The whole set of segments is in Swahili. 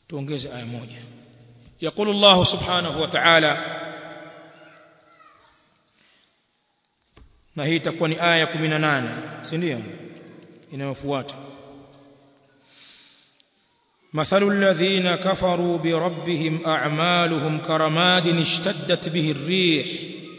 tuongeze aya moja يقول الله سبحانه وتعالى na hii itakuwa ni aya 18 si ndio inayofuata مثل الذين كفروا بربهم أعمالهم كرماد اشتدت به الريح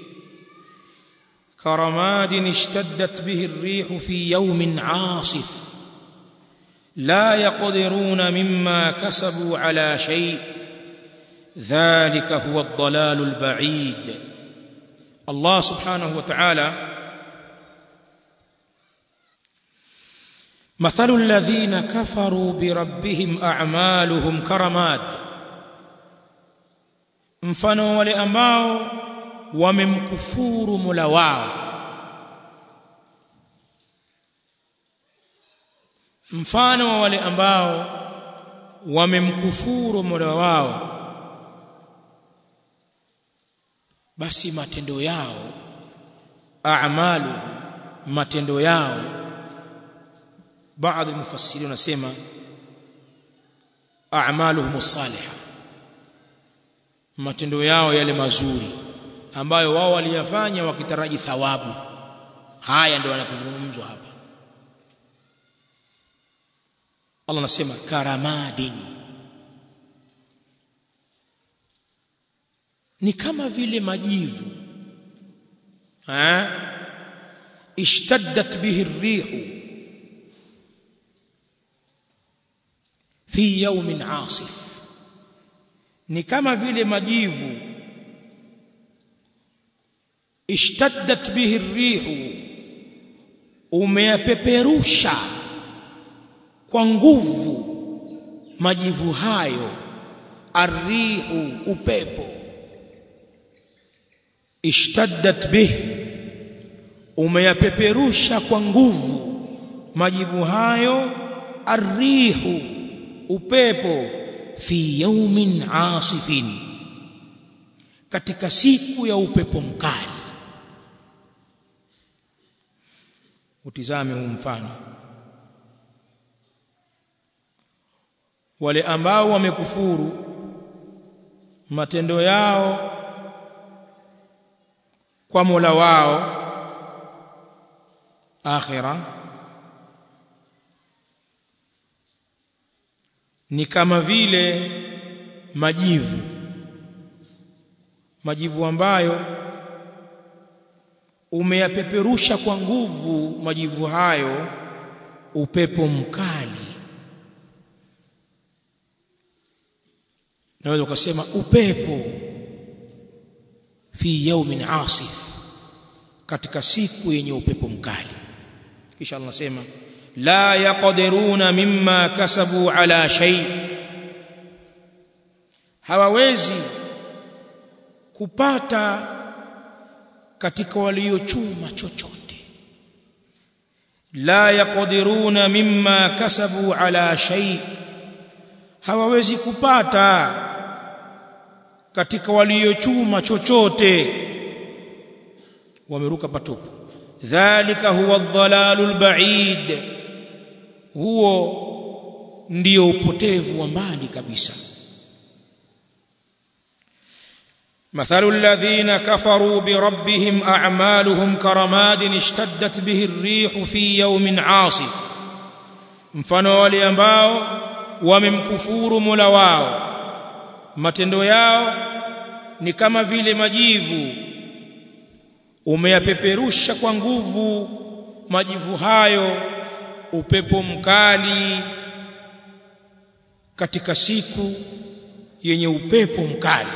كرماد اشتدت به الريح في يوم عاصف لا يقدرون مما كسبوا على شيء ذلك هو الضلال البعيد الله سبحانه وتعالى مثل الذين كفروا بربهم أعمالهم كرماد mfano wale ambao wamemkufuru Mola wao mfano wa wale ambao wamemkufuru Mola wao basi matendo yao a'malu matendo yao baadhi mufassiri wanasema a'maluhum salihah matendo yao yale mazuri ambayo wao waliyafanya wakitaraji thawabu haya ndio yanakuzungumzwa hapa Allah anasema karamadin ni kama vile majivu ha ishtaddat bihi rihu fi yawmin asif ni kama vile majivu ishtaddat bihi rihu umeyapeperusha kwa nguvu majivu hayo arrihu upepo ishtaddat bih umeyapeperusha kwa nguvu majivu hayo arrihu upepo fi yaumin asifin katika siku ya upepo mkali utizame huu mfano wale ambao wamekufuru matendo yao kwa Mola wao akhira ni kama vile majivu majivu ambayo umeyapeperusha kwa nguvu majivu hayo upepo mkali naweza ukasema upepo fi yaumin asif katika siku yenye upepo mkali kisha Allah anasema la yaqdiruna mimma kasabu ala shay hawawezi kupata katika waliochuma chochote la yaqdiruna mimma kasabu ala shay hawawezi kupata katika waliochuma chochote wameruka patupu dhalika huwa adh-dhalalul ba'id huo ndio upotevu wa mbali kabisa مثل الذين كفروا بربهم أعمالهم كرماد اشتدت به الريح في يوم عاصف mfano wale ambao wamemkufuru Mola wao matendo yao ni kama vile majivu umeyapeperusha kwa nguvu majivu hayo upepo mkali katika siku yenye upepo mkali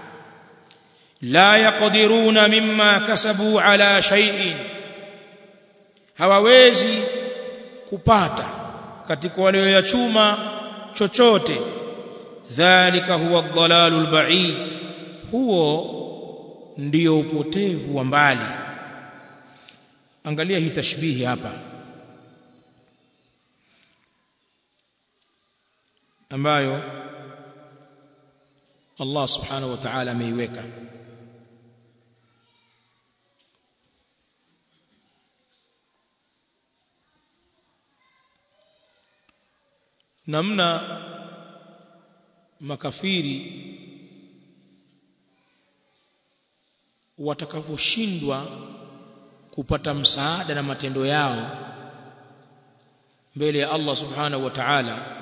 la yaqdiruna mimma kasabu ala shay'in hawawezi kupata katika walioyachuma chochote dhalika huwa ad-dalalul ba'id huo ndio upotevu wa mbali angalia hii tashbihi hapa ambayo Allah subhanahu wa ta'ala ameiweka namna makafiri watakavyoshindwa kupata msaada na matendo yao mbele ya Allah subhanahu wa ta'ala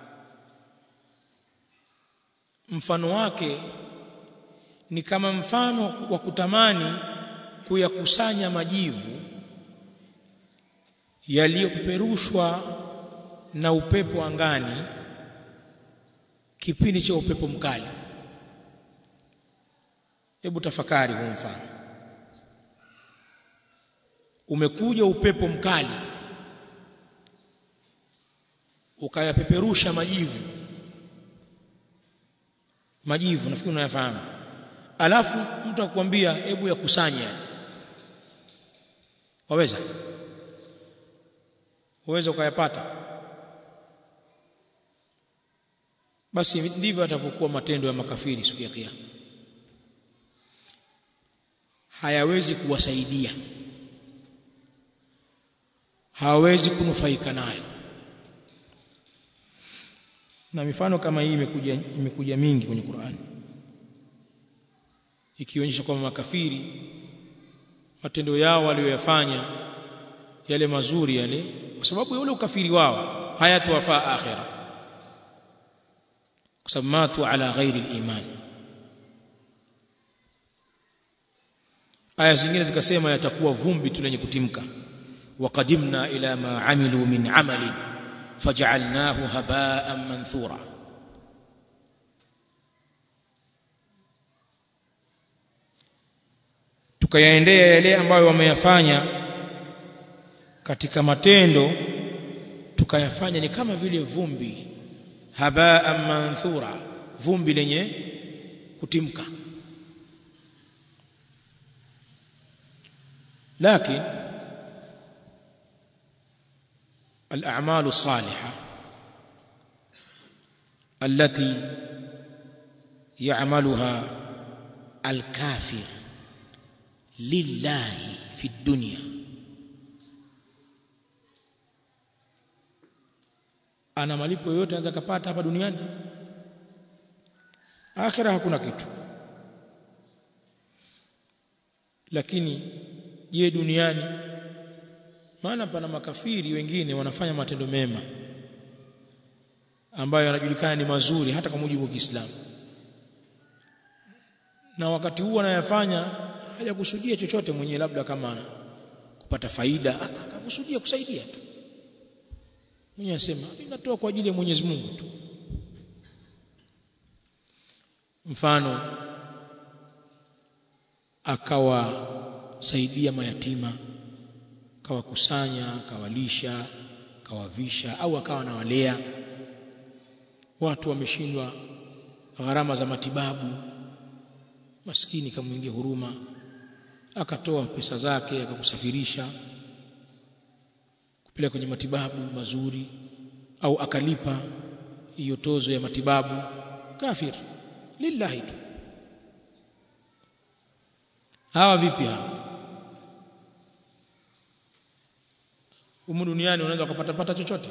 mfano wake ni kama mfano wa kutamani kuyakusanya majivu yaliyopeperushwa na upepo angani kipindi cha upepo mkali hebu tafakari kwa mfano umekuja upepo mkali ukayapeperusha majivu majivu nafikiri unayafahamu alafu mtu akwambia hebu yakusanye waweza waweza ukayapata basi ndivyo atavyokuwa matendo ya makafiri siku ya kiyama hayawezi kuwasaidia hawawezi kunufaika nayo na mifano kama hii imekuja imekuja mingi kwenye Qur'an ikionyesha kwamba makafiri matendo yao walioyafanya yale mazuri yale kwa sababu ya ule ukafiri wao hayatowafaa akhira kwa sababu matu ala ghairi al-iman aya zingine zikasema yatakuwa vumbi tu lenye kutimka waqadimna ila ma amilu min amalin faj'alnahu haba'an manthura tukayaendea yale ambayo wameyafanya katika matendo tukayafanya ni kama vile vumbi haba'an manthura vumbi lenye kutimka لكن الأعمال الصالحة التي يعملها الكافر لله في الدنيا ana malipo yote anaweza kupata hapa duniani akhira hakuna kitu lakini je duniani maana pana makafiri wengine wanafanya matendo mema ambayo yanajulikana ni mazuri hata kwa mujibu wa Kiislamu na wakati huu anayafanya hajakusudia chochote mwenyewe labda kama kupata faida akakusudia kusaidia tu mwenyewe asema inatoa kwa ajili ya Mwenyezi Mungu tu mfano akawasaidia mayatima akawakusanya akawalisha akawavisha au akawa nawalea watu wameshindwa gharama za matibabu maskini kamwingia huruma akatoa pesa zake akakusafirisha kupeleka kwenye matibabu mazuri au akalipa hiyo tozo ya matibabu kafir lillahi tu hawa vipi hawa humu duniani unaweza kupata pata chochote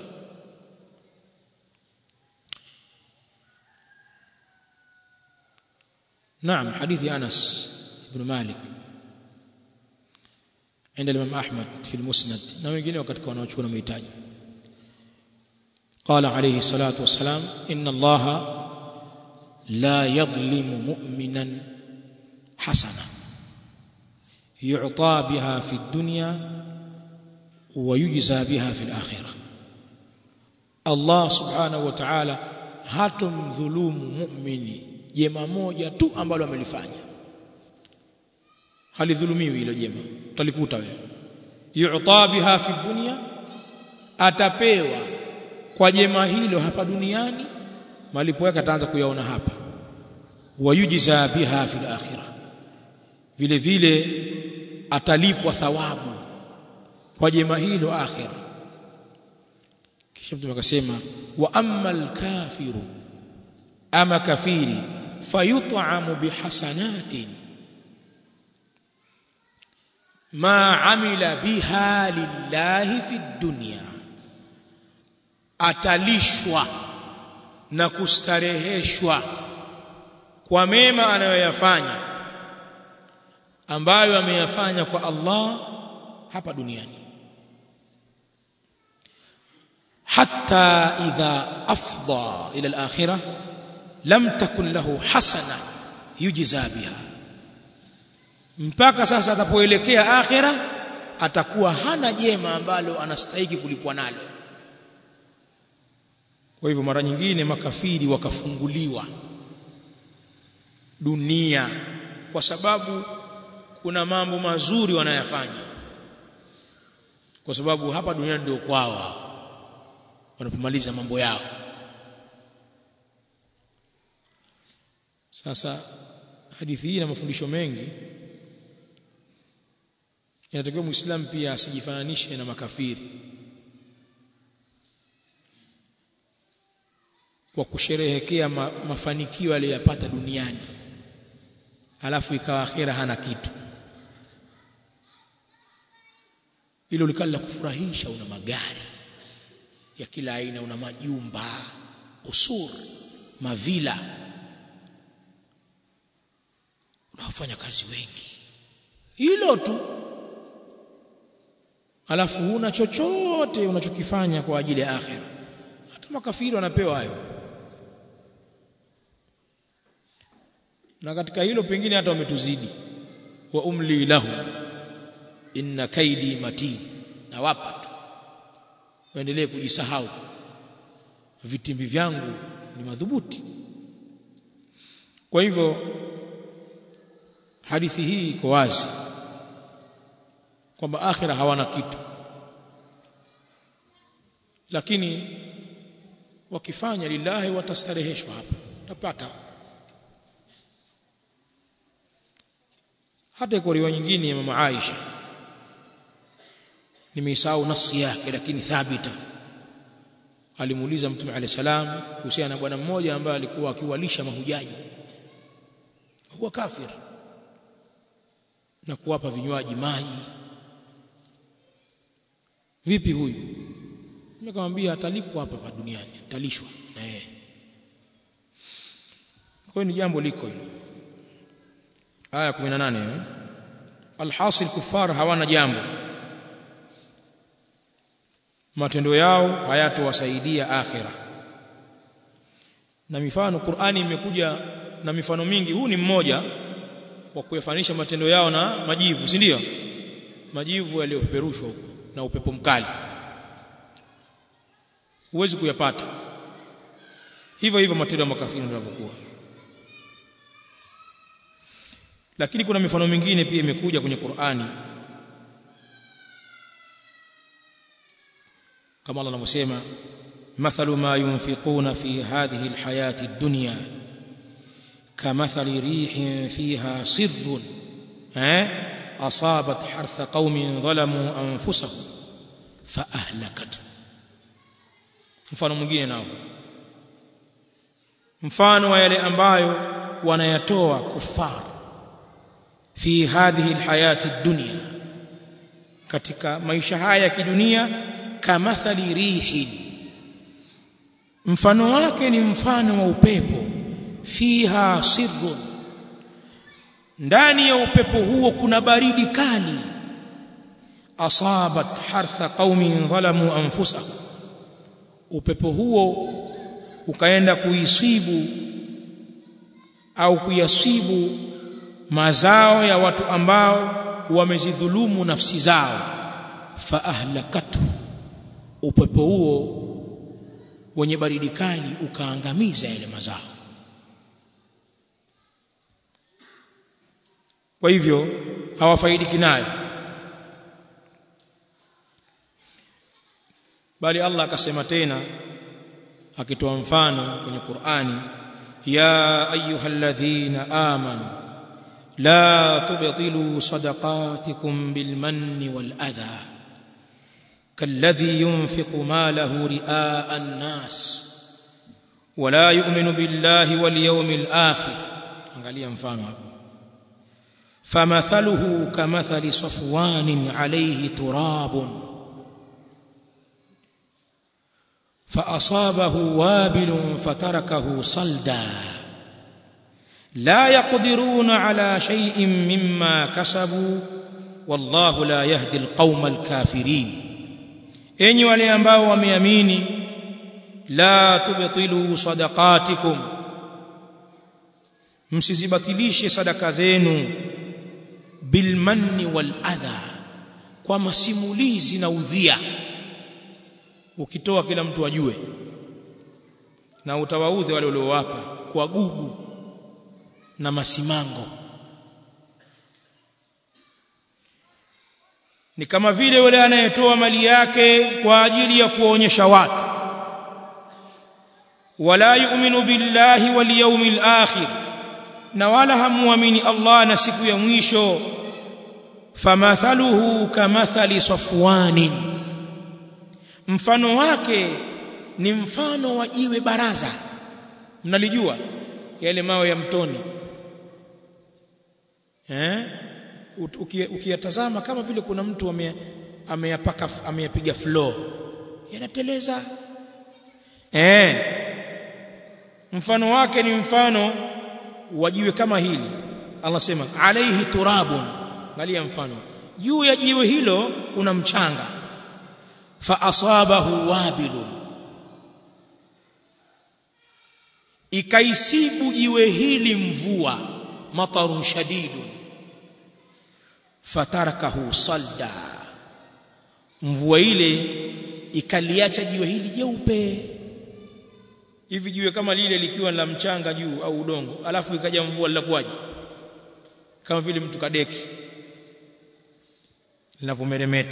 نعم حديث أنس بن مالك عند الإمام أحمد في المسند na wengine wakati wanaochukua na mahitaji قال عليه الصلاة والسلام إن الله لا يظلم مؤمنا حسنا يعطى بها في الدنيا ويجزى بها في الآخرة الله سبحانه وتعالى hatomdhulumu muumini jema moja tu ambalo amelifanya halidhulumiwi hilo jema utalikuta wewe yu'ta biha fi dunya atapewa kwa jema hilo hapa duniani malipo yake ataanza kuyaona hapa wayujza biha fil akhirah vile vile atalipwa thawabu kwa jema hilo akhira kisha mtume akasema wa ammal kafiru ama kafiri fayut'amu bihasanatin ma amila biha lillahi fi dunya atalishwa na kustareheshwa kwa mema anayoyafanya ambayo ameyafanya kwa Allah hapa duniani hatta idha afdha ila al-akhirah lam takun lahu hasana yujza biha mpaka sasa atapoelekea akhira atakuwa hana jema ambalo anastahili kulipwa nalo kwa hivyo mara nyingine makafiri wakafunguliwa dunia kwa sababu kuna mambo mazuri wanayafanya kwa sababu hapa duniani ndio kwao wanapomaliza mambo yao sasa hadithi hii na mafundisho mengi inatakiwa muislamu pia asijifananishe na makafiri kwa kusherehekea ma, mafanikio aliyopata duniani alafu ikawa akhera hana kitu hilo likali la kufurahisha una magari ya kila aina una majumba kusur mavila unawafanya kazi wengi hilo tu alafu huna chochote unachokifanya kwa ajili ya akhera hata makafiri wanapewa hayo na katika hilo pengine hata wametuzidi wa umli lahu inna kaidi matin na wapa tu waendelee kujisahau vitimbi vyangu ni madhubuti kwa hivyo hadithi hii iko wazi kwamba akhira hawana kitu lakini wakifanya lillahi watastareheshwa hapa utapata hata iko riwaya nyingine ya mama Aisha nimeisahau nasi yake lakini thabita alimuuliza mtume alayhi salam kuhusiana na bwana mmoja ambaye alikuwa akiwalisha mahujaji huwa kafir na kuwapa vinywaji maji vipi huyu nimekamwambia atalipwa hapa pa duniani atalishwa na yeye kwa ni jambo liko hilo aya 18 alhasil kufar hawana jambo matendo yao hayatowasaidia akhira na mifano Qur'ani imekuja na mifano mingi huu ni mmoja wa kuyafanisha matendo yao na majivu si ndio majivu yaliyopeperushwa na upepo mkali huwezi kuyapata hivyo hivyo matendo ya makafiri yanavyokuwa lakini kuna mifano mingine pia imekuja kwenye Qur'ani kama Allah anavyosema mathalu ma yunfiquna fi hadhihi alhayati ad-dunya kamathali rihin fiha sirrun eh asabat hartha qaumin zalamu anfusahum fa ahlakat mfano mwingine nao mfano wa yale ambayo wanayatoa kufar fi hadhihi alhayati ad-dunya katika maisha haya ya kidunia kamathali rihin mfano wake ni mfano wa upepo fiha sirrun ndani ya upepo huo kuna baridi kali asabat hartha qaumin dhalamu anfusahum upepo huo ukaenda kuisibu au kuyasibu mazao ya watu ambao wamezidhulumu nafsi zao fa ahlakatu upepo huo wenye baridi kali ukaangamiza yale mazao kwa hivyo hawafaidiki nayo bali Allah akasema tena akitoa mfano kwenye Qur'ani ya ayyuhalladhina amanu la tubtilu sadaqatikum bilmanni wal adha كالذي ينفق ماله رئاء الناس ولا يؤمن بالله واليوم الآخر angalia mfano hapo فمثله كمثل صفوان عليه تراب فأصابه وابل فتركه صلدا لا يقدرون على شيء مما كسبوا والله لا يهدي القوم الكافرين enyi wale ambao wameamini la tubtilu sadaqatikum msizibatilishe sadaka zenu bilmanni wal adha kwa masimulizi na udhia ukitoa kila mtu ajue na utawaudhi wale uliowapa kwa gugu na masimango ni kama vile yule anayetoa mali yake kwa ajili ya kuonyesha watu wala yu'minu billahi wal yawmil akhir na wala hamuamini Allah na siku ya mwisho famathaluhu kamathali safwanin mfano wake ni mfano wa jiwe baraza mnalijua yale mawe ya mtoni eh ukiyatazama kama vile kuna mtu ameyapaka ameyapiga floor yanateleza eh mfano wake ni mfano wa jiwe kama hili Allah sema alaihi turabun angalia mfano juu ya jiwe hilo kuna mchanga fa asabahu wabilun ikaisibu jiwe hili mvua matarun shadidun fatarakahu salda mvua ile ikaliacha jiwe hili jeupe hivi jiwe kama lile likiwa la mchanga juu au udongo alafu ikaja mvua linakuwaje kama vile mtu kadeki linavomeremeta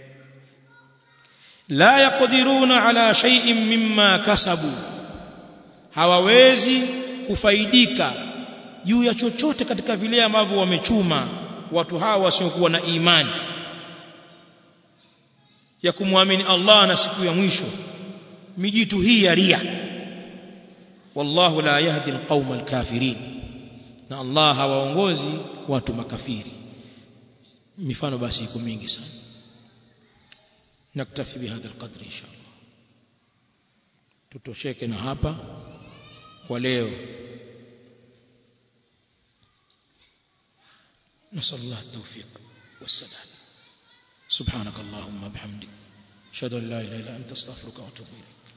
la yaqdiruna ala shay'in mimma kasabu hawawezi kufaidika juu ya chochote katika vile ambavyo wamechuma watu hawa wasiokuwa na imani ya kumwamini Allah na siku ya mwisho mijitu hii ya ria wallahu la yahdi alqauma alkafirin na Allah hawaongozi watu makafiri mifano basi iko mingi sana naktafi bihadha alqadri inshallah tutosheke na hapa kwa leo نسأل الله التوفيق والسداد سبحانك اللهم وبحمدك أشهد أن لا إله إلا أنت أستغفرك وأتوب إليك